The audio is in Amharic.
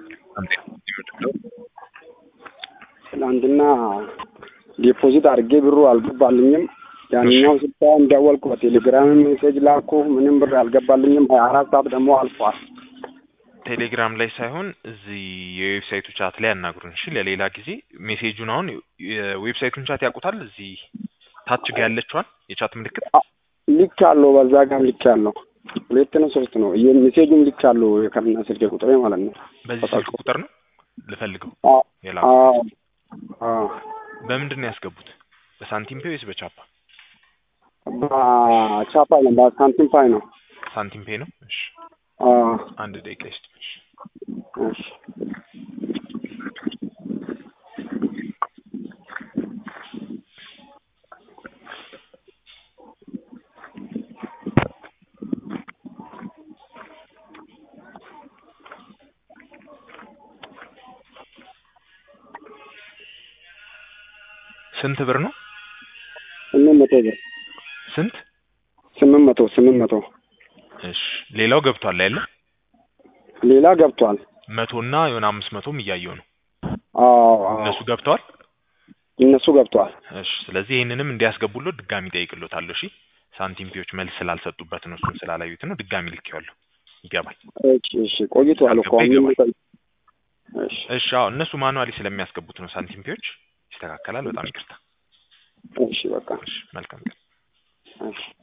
ትናንትና ዲፖዚት አድርጌ ብሩ አልገባልኝም። ያንኛው ስልሳ እንደወልኩ በቴሌግራም ሜሴጅ ላኩ። ምንም ብር አልገባልኝም። ሀያ አራት ሰዓት ደግሞ አልፏል። ቴሌግራም ላይ ሳይሆን እዚህ የዌብሳይቱ ቻት ላይ ያናግሩን። እሺ ለሌላ ጊዜ ሜሴጁን አሁን የዌብሳይቱን ቻት ያውቁታል። እዚህ ታች ጋ ያለችዋን የቻት ምልክት ልክ ያለው በዛ ጋር ልክ ያለው ሁለት ነው ሶስት ነው ሜሴጁም ልክ ያለው ከና ስልክ ቁጥሬ ማለት ነው። በዚህ ስልክ ቁጥር ነው ልፈልገው አዎ የላኩት። አዎ አዎ በምንድን ነው ያስገቡት? በሳንቲም ፔ ወይስ በቻፓ? በቻፓ ነው በሳንቲም ፓይ ነው። ሳንቲም ፔ ነው። እሺ አዎ አንድ ደቂቃ ይስጥሽ። እሺ ስንት ብር ነው? ስምንት መቶ ብር ስንት? ስምንት መቶ ስምንት መቶ እሺ ሌላው ገብቷል አይደለ? ሌላ ገብቷል። መቶና የሆነ አምስት መቶም እያየው ነው። አዎ አዎ እነሱ ገብተዋል። እነሱ ገብቷል። እሺ ስለዚህ ይህንንም እንዲያስገቡሎት ድጋሚ ጠይቅሎታለሁ። እሺ ሳንቲም ፔዎች መልስ ስላልሰጡበት ነው እሱን ስላላዩት ነው። ድጋሚ ልኬዋለሁ። ይገባል። እሺ እሺ ቆይቷል እኮ አሁን ይገባል። ቆይ- እሺ እሺ አዎ እነሱ ማኑዋሊ ስለሚያስገቡት ነው። ሳንቲም ፔዎች ይስተካከላል። በጣም ይቅርታ። እሺ በቃ እሺ መልካም ቀን። እሺ